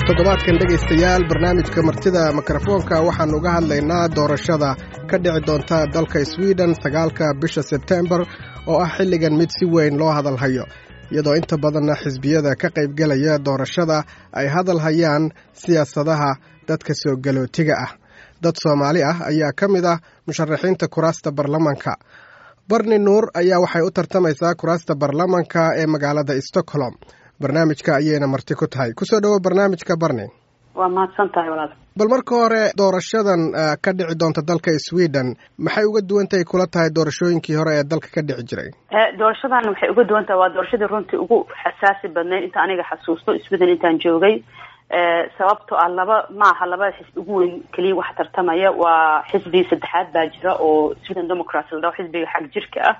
toddobaadkan dhegaystayaal barnaamijka martida mikrofoonka waxaannu uga hadlaynaa doorashada ka dhici doonta dalka sweden sagaalka bisha sebtembar oo ah xilligan mid si weyn loo hadalhayo iyadoo inta badanna xisbiyada ka qaybgelaya doorashada ay hadal hayaan siyaasadaha dadka soo galootiga ah dad soomaali ah ayaa ka mid ah musharaxiinta kuraasta baarlamanka barni nuur ayaa waxay u tartamaysaa kuraasta baarlamanka ee magaalada stockholm barnaamijka ayayna marti ku tahay kusoo dhowo barnaamijka barni waa mahadsan tahay walaal bal marka hore doorashadan ka dhici doonta dalka sweden maxay uga duwan tahay kula tahay doorashooyinkii hore ee dalka ka dhici jiray doorashadan waxay uga duwan tahay waa doorashadii runtii ugu xasaasi badneyd inta aniga xasuusto sweden intaan joogay sababto ah laba maaha labada xisbi ugu weyn keliya waxa tartamaya waa xisbi saddexaad baa jira oo sweden democrats la dhaho xisbiga xag jirka ah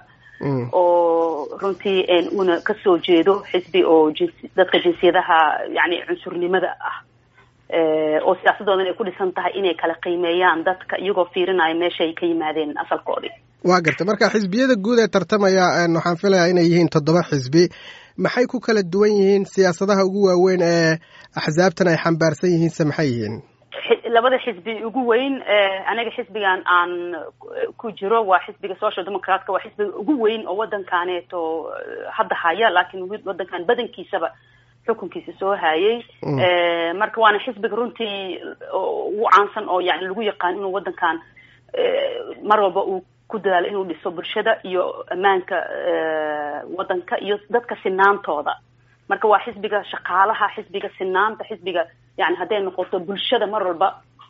oo runtii una kasoo jeedo xisbi oo jinsi dadka jinsiyadaha yani cunsurnimada ah oo siyaasadoodan ay ku dhisan tahay inay kala qiimeeyaan dadka iyagoo fiirinaya meeshaay ka yimaadeen asalkoodii waa garta marka xisbiyada guud ee tartamaya waxaan filayaa inay yihiin toddoba xisbi maxay ku kala duwan yihiin siyaasadaha ugu waaweyn ee axsaabtan ay xambaarsan yihiinse maxay yihiin labada xisbi ugu weyn aniga xisbigan aan ku jiro waa xisbiga social democratka waa xisbiga ugu weyn oo waddankaaneeto hadda haya laakiin waddankan badankiisaba xukunkiisa soo hayay marka waana xisbiga runtii ugu caansan oo yani lagu yaqaan inuu waddankan mar walba uu ku dadaalo inuu dhiso bulshada iyo ammaanka waddanka iyo dadka sinaantooda marka waa xisbiga shaqaalaha xisbiga sinaanta xisbiga yani hadday noqoto bulshada mar walba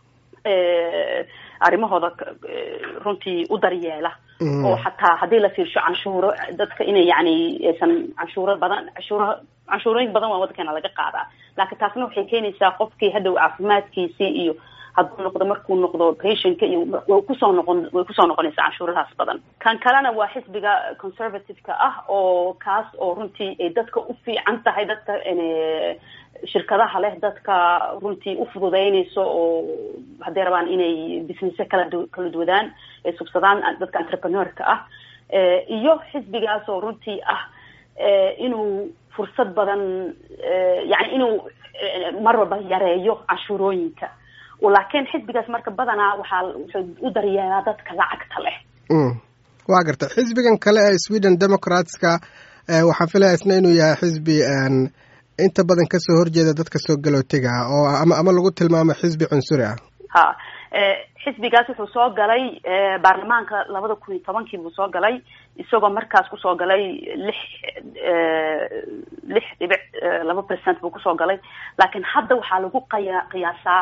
arrimahooda runtii u daryeela oo xataa haddii la fiirsho canshuuro dadka inay yani aysan canshuuro badan canshuuro canshuurooyin badan waa waddankeena laga qaadaa laakiin taasna waxay keenaysaa qofkii hadhow caafimaadkiisii iyo hadduu noqdo markuu noqdo patientka iyo way kusoo noqon way kusoo noqonaysaa canshuuradaas badan kan kalena waa xisbiga conservative-ka ah oo kaas oo runtii ay dadka u fiican tahay dadka shirkadaha leh dadka runtii u fududeynayso oo hadday rabaan inay businesse kala kala duwadaan ay subsadaan dadka entrepreneurka ah iyo xisbigaas oo runtii ah inuu fursad badan yani inuu mar walba yareeyo canshuurooyinka laakiin xisbigaas marka badanaa waxaa wuxuu u daryeelaa dadka lacagta leh waa garta xisbigan kale ee sweden democratska waxaan filaya isna inuu yahay xisbi inta badan kasoo horjeeda dadka soo galootiga ah oo ama ama lagu tilmaamo xisbi cunsuri ah ha xisbigaas wuxuu soo galay baarlamaanka labada kun iyo tobankii buu soo galay isagoo markaas kusoo galay lix lix dhibic laba percent buu kusoo galay laakiin hadda waxaa lagu qaya qiyaasaa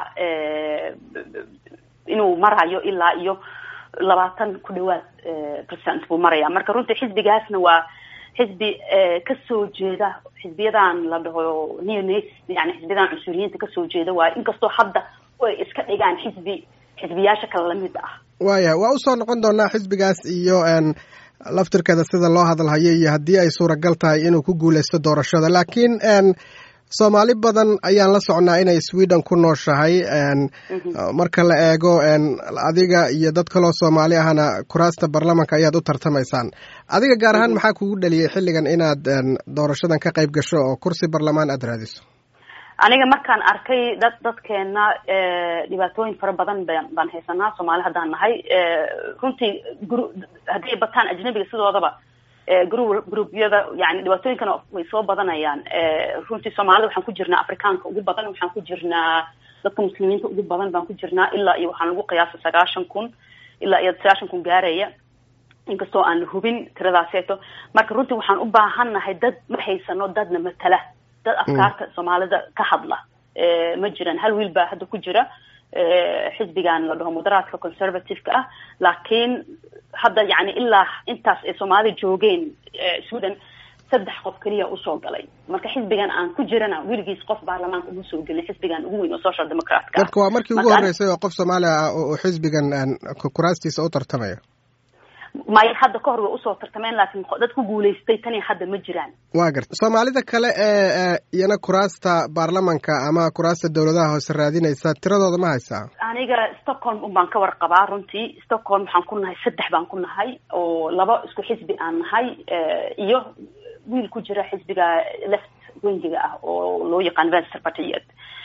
inuu marayo ilaa iyo labaatan ku dhawaad percent buu maraya marka runtii xisbigaasna waa xisbi kasoo jeeda xisbiyadan la dhaho neonas yani xisbiyadan cunsuriyiinta kasoo jeeda waayo inkastoo hadda ay iska dhigaan xisbi xisbiyaasha kale lamid ah waaya waa usoo noqon doonaa xisbigaas iyo laftirkeeda sida loo hadalhayo iyo haddii ay suuragal tahay inuu ku guuleysto doorashada laakiin soomaali badan ayaan la socnaa inay sweden ku nooshahay marka la eego adiga iyo dad kaloo soomaali ahna kuraasta baarlamanka ayaad u tartamaysaan adiga gaar ahaan maxaa kugu dhaliyay xilligan inaad doorashadan ka qayb gasho oo kursi baarlamaan aada raadiso aniga markaan arkay dad dadkeena dhibaatooyin fara badan baan haysanaa soomaali haddaan nahay runtii gru hadday bataan ajnabiga sidoodaba gru gruubyada yani dhibaatooyinkana way soo badanayaan runtii soomaalida waxaan ku jirnaa afrikaanka ugu badan waxaan ku jirnaa dadka muslimiinta ugu badan baan ku jirnaa ilaa iyo waxaan lagu qiyaasa sagaashan kun ilaa iyo sagaashan kun gaaraya inkastoo aan la hubin tiradaaseeto marka runtii waxaan u baahannahay dad ma haysano dadna matala dad afkaarta soomaalida ka hadla ma jiraan hal wiil baa hadda ku jira xisbigan la dhaho mudaraadka conservative-ka ah laakiin hadda yani ilaa intaas ay soomaalida joogeen sweden saddex qof keliya usoo galay marka xisbigan aan ku jirana weligiis qof baarlamaanka uma soo gelin xisbigan ugu weyn oo social democratka marka waa markii ugu horreysay oo qof soomaaliya ah oo xisbigan kuraastiisa u tartamaya maya hadda ka hor way usoo tartameen laakiin dad ku guulaystay tani hadda ma jiraan waa garta soomaalida kale ee iyana kuraasta baarlamanka ama kuraasta dawladaha hoose raadinaysa tiradooda ma haysaa aniga stockholm un baan ka warqabaa runtii stockholm waxaan ku nahay saddex baan ku nahay oo laba isku xisbi aan nahay iyo wiil ku jira xisbiga left wengiga ah oo loo yaqaan venster partiet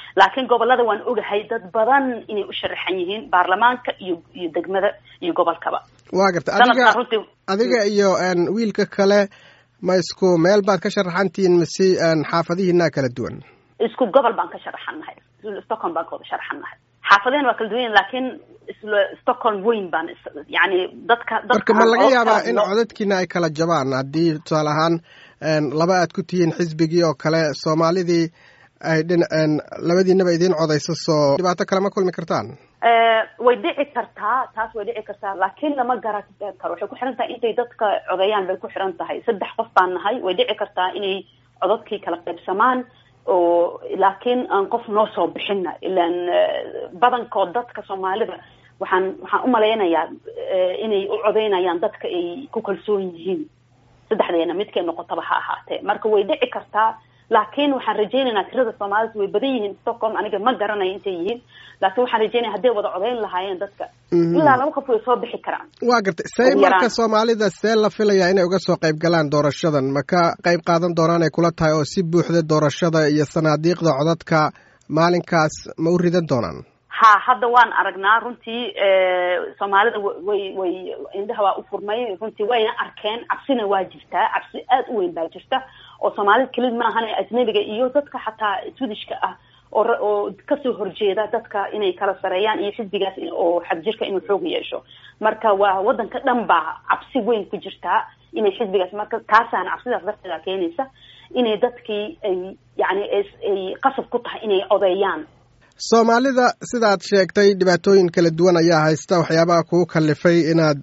laakiin gobolada waan ogahay dad badan inay u sharaxan yihiin baarlamaanka iyo iyo degmada iyo gobolkaba waa garta adiga adiga iyo wiilka kale ma isku meel baad ka sharaxantihiin mise xaafadihiinaa kala duwan isku gobol baan ka sharaxannahay stockholm baan kawada sharaxannahay xaafadahena waa kala duwan laakiin isla stockholm weyn baan yani dadka marka ma laga yaabaa in codadkiina ay kala jabaan haddii tusaale ahaan laba aad ku tihiin xisbigii oo kale soomaalidii ay dhin labadiinaba idiin codayso soo dhibaato kale ma kulmi kartaan way dhici kartaa taas way dhici kartaa laakiin lama garan karo waxay ku xiran tahay intay dadka codeeyaan bay ku xiran tahay saddex qof baan nahay way dhici kartaa inay codadkii kala qaybsamaan oo laakiin aan qof noo soo bixina ilaan badankood dadka soomaalida waxaan waxaan umalaynayaa inay u codeynayaan dadka ay ku kalsoon yihiin saddexdeena midkay noqotaba ha ahaatee marka way dhici kartaa laakiin waxaan rajeynaynaa tirada soomaalida way badan yihiin stockholm aniga ma garanayo intay yihiin laakiin waxaan rajeynaya hadday wada codeyn lahaayeen dadka ilaa laba qof way soo bixi karaan waa gartay see marka soomaalida see la filayaa inay uga soo qayb galaan doorashadan ma ka qayb qaadan doonaan ay kula tahay oo si buuxda doorashada iyo sanaadiiqda codadka maalinkaas ma u ridan doonaan ha hadda waan aragnaa runtii soomaalida way way indhaha waa u furmay runtii wayna arkeen cabsina waa jirtaa cabsi aada u weyn baa jirta oo soomaalida kelid ma ahan ajnabiga iyo dadka xataa swedishka ah oo oo kasoo horjeeda dadka inay kala sareeyaan iyo xisbigaas oo xadjirka inuu xoog yeesho marka waa wadanka dhan baa cabsi weyn ku jirtaa inay xisbigaas marka taasaana cabsidaas darteeda keenaysa inay dadkii ay yani ay qasab ku tahay inay codeeyaan soomaalida sidaad sheegtay dhibaatooyin kala duwan ayaa haysta waxyaabaha kugu kalifay inaad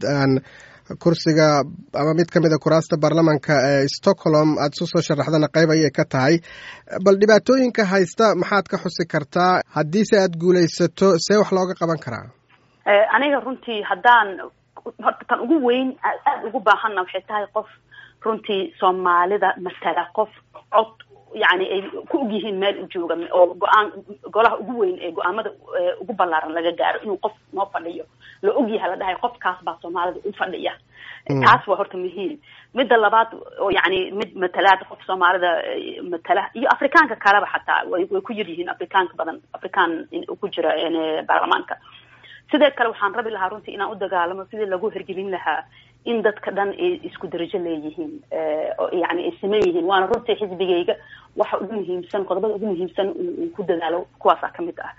kursiga ama mid ka mid a kuraasta baarlamanka ee stockholm aada isu soo sharaxdana qayb ayay ka tahay bal dhibaatooyinka haysta maxaad ka xusi kartaa haddiise aada guulaysato see wax looga qaban karaa aniga runtii haddaan horta tan ugu weyn aada ugu baahanna waxay tahay qof runtii soomaalida matala qof cod yani ay ku og yihiin meel u jooga oo go-aan golaha ugu weyn ee go-aamada ugu ballaaran laga gaaro inuu qof noo fadhiyo la ogyahay la dhahay qofkaas baa soomaalida u fadhiya taas waa horta muhiim midda labaad oo yani mid matalaad qof soomaalida matala iyo afrikaanka kaleba xataa way way ku yar yihiin afrikaanka badan afrikaan ku jira baarlamaanka sidee kale waxaan rabi lahaa runtii inaan u dagaalamo sidii lagu hergelin lahaa in dadka dhan ay isku darajo leeyihiin yani ay sameyn yihiin waana runtii xisbigayga waxa ugu muhiimsan qodobada ugu muhiimsan uu ku dadaalo kuwaasaa kamid ah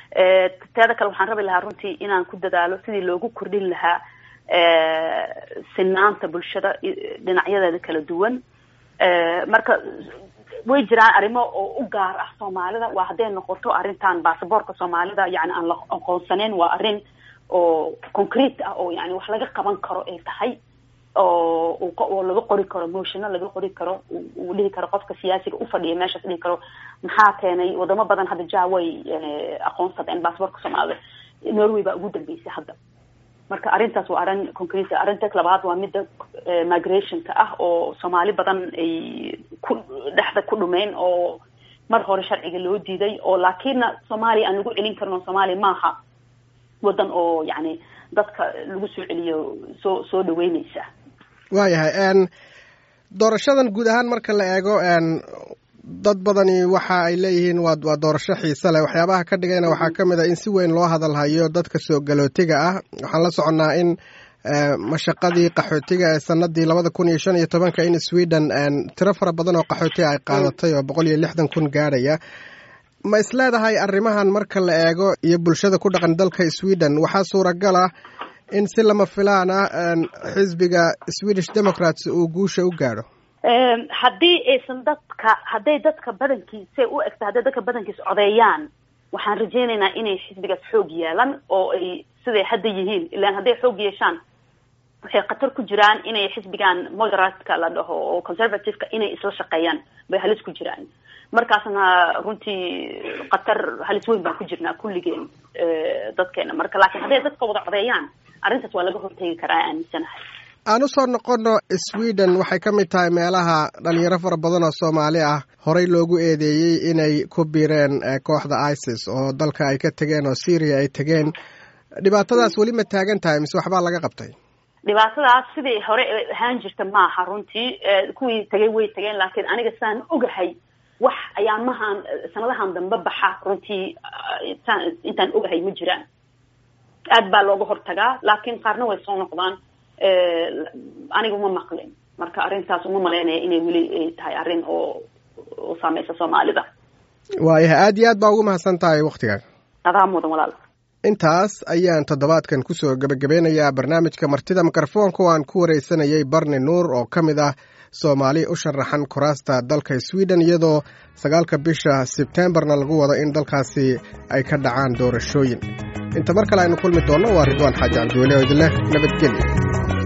teeda kale waxaan rabi lahaa runtii inaan ku dadaalo sidii loogu kordhin lahaa sinaanta bulshada dhinacyadeeda kala duwan marka way jiraan arrimo oo u gaar ah soomaalida waa hadday noqoto arrintan basaboorka soomaalida yani aan la aqoonsaneyn waa arrin oo concrete ah oo yani wax laga qaban karo ay tahay oo oo laga qori karo motiona laga qori karo uu dhihi karo qofka siyaasiga ufadhiya meeshaas dhihi karo maxaa keenay wadamo badan hadda ja way aqoonsadeen basaboorka soomaalida norway baa ugu dambeysay hadda marka arrintaas waa arrin concrete arrinta labaad waa midda migrationka ah oo soomaali badan ay ku dhexda ku dhumeen oo mar hore sharciga loo diiday oo laakiinna soomaaliya aan lagu celin karno soomaaliya maaha wadan oo yani dadka lagu soo celiyo soo soo dhaweyneysa waayahay doorashadan guud ahaan marka la eego dad badani waxa ay leeyihiin waa waa doorasho xiise leh waxyaabaha ka dhigayna waxaa ka mid a in si weyn loo hadalhayo dadka soo galootiga ah waxaan la soconnaa in mashaqadii qaxootiga ee sanadii labada kun iyo shan iyo tobanka in sweden tiro fara badan oo qaxootiga ay qaadatay oo boqol iyo lixdan kun gaadhaya ma isleedahay arrimahan marka la eego iyo bulshada ku dhaqan dalka sweden waxaa suuragal ah in si lama filaan ah xisbiga swedish democrats uu guusha u gaadho haddii aysan dadka hadday dadka badankiisa u egta hadday dadka badankiisa codeeyaan waxaan rajeynaynaa inay xisbigaas xoog yeelan oo ay siday hadda yihiin ilaan hadday xoog yeeshaan waxay khatar ku jiraan inay xisbigan moderatka la dhaho oo conservativeka inay isla shaqeeyaan bay halis ku jiraan markaasna runtii khatar halis weyn baan ku jirnaa kulligeen dadkeena marka laakiin hadday dadka wada codeeyaan arrintaas waa laga hortegi karaa aaminsanahay aan usoo noqono sweden waxay ka mid tahay meelaha dhalinyaro fara badan oo soomaali ah horey loogu eedeeyey inay ku biireen kooxda isis oo dalka ay ka tegeen oo syria ay tegeen dhibaatadaas weli ma taagan tahay mise waxbaa laga qabtay dhibaatadaas sidii hore ahaan jirta maaha runtii kuwii tegay way tegeen laakiin aniga saan ogahay wax ayaamahan sanadahan dambe baxa runtii intaan ogahay ma jiraan aad baa looga hortagaa laakiin qaarna way soo noqdaan aniga uma maqlin marka arrintaas uma malaynaya inay weli tahay arrin oo oo saameysa soomaalida waayahay aad iyo aad baa ugu mahadsan tahay waktigan adaa mudan walaal intaas ayaan toddobaadkan kusoo gebagabeynayaa barnaamijka martida mikrofoonka oo aan ku wareysanayay barni nuur oo ka mid ah soomaali u sharaxan kuraasta dalka sweden iyadoo sagaalka bisha sebtembarna lagu wado in dalkaasi ay ka dhacaan doorashooyin inta mar kale aynu kulmi doonno waa ridwaan xaaji cabdiweli oo idinleh nabadgelya